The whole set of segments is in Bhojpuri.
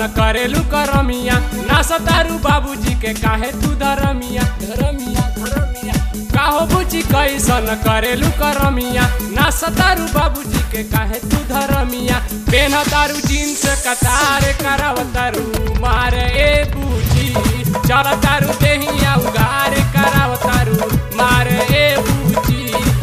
करेलू करमिया ना सतारू बाबूजी के काहे तू धरमिया धरमिया धरमिया काहो बुची कैसन करेलू करमिया ना सतारू बाबूजी के काहे तू धरमिया पेन तारू जीन्स कतार करावतारू मारे ए बूची चल तारू देहिया उगार करावतारू मारे ए बूची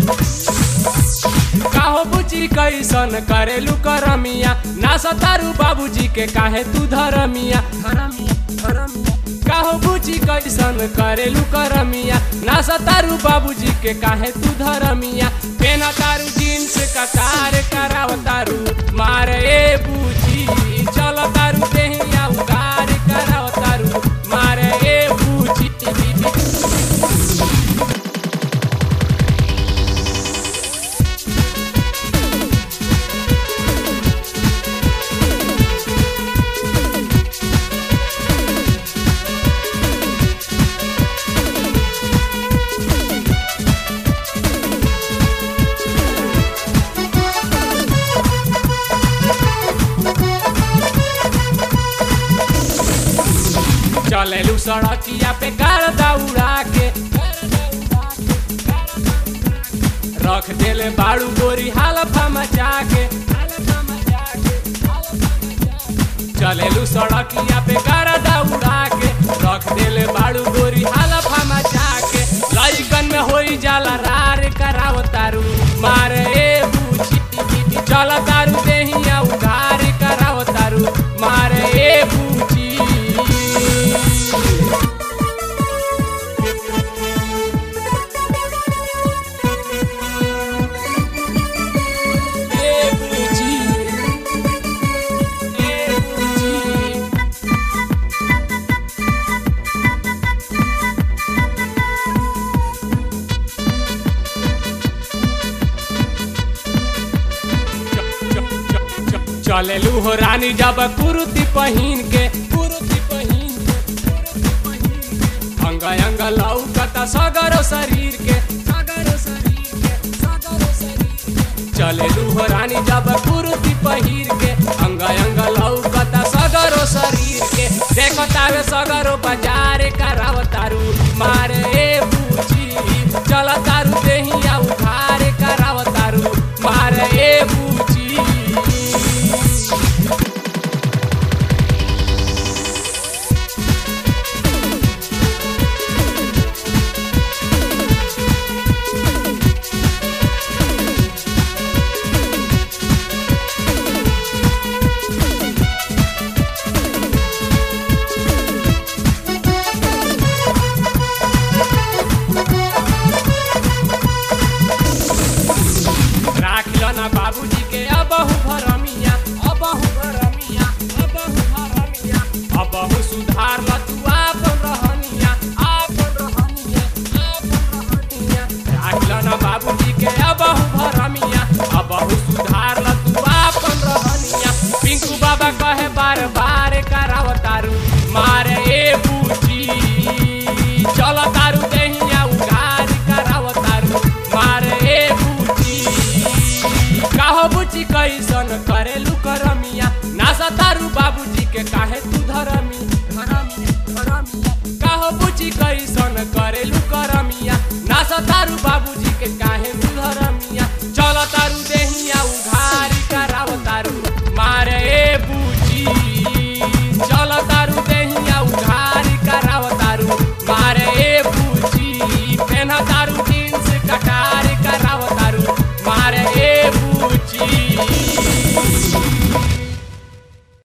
काहो बुची कैसन करेलू करमिया ना सतारू बाबूजी के काहे तू धरमिया धरमिया धरमिया काहो बुची कैसन करेलू करमिया ना सतारू बाबूजी के काहे तू धरमिया पेन तारू जीन्स कतार करावतारू मार ए बूची चल तारू देहिया उगार करावतारू मार ए बूची चलेलू सड़किया पे कार दौड़ा के रख देले बाड़ू गोरी हालफा मचा के चलेलू सड़किया पे कार दौड़ा के रख देले बाड़ू गोरी हालफा मचा के लइकन में होई जाला रार करावतारू मारे ए बूची चल तारू देहिया उधार करावतारू मारे ए बूची ए बूची ए बूची चलेलू हो रानी जब कुर्ती पहिन के कुर्ती पहिन के अंग अंग लौकता सगरो शरीर के सगरो शरीर के सगरो शरीर के चलेलू हो रानी जब कुर्ती पहिर के अंग अंग लौकता सगरो शरीर के देखो तावे सगरो बाजार करावतारू मारे ए बूची चल तारू देहिया उधार करावतारू मारे ए बूची राखिल ना बाबूजी के अबहु भरमिया अबहु भरमिया अबहु भरमिया अबहु सुधार ल तू आपन रहनिया आपन रहनिया आपन रहनिया राखिल ना बाबूजी के अबहु भरमिया अबहु सुधार ल तू आपन रहनिया पिंकू बाबा कहे बार बार करावतारू मारे ए बूची चल तारू देहिया उगार करावतारू मारे ए बूची काहो बुची कैसन करेलू करमिया ना सतारू बाबूजी के काहे तू धरमी धरमी धरमिया काहो बुची कैसन करेलू करमिया ना सतारू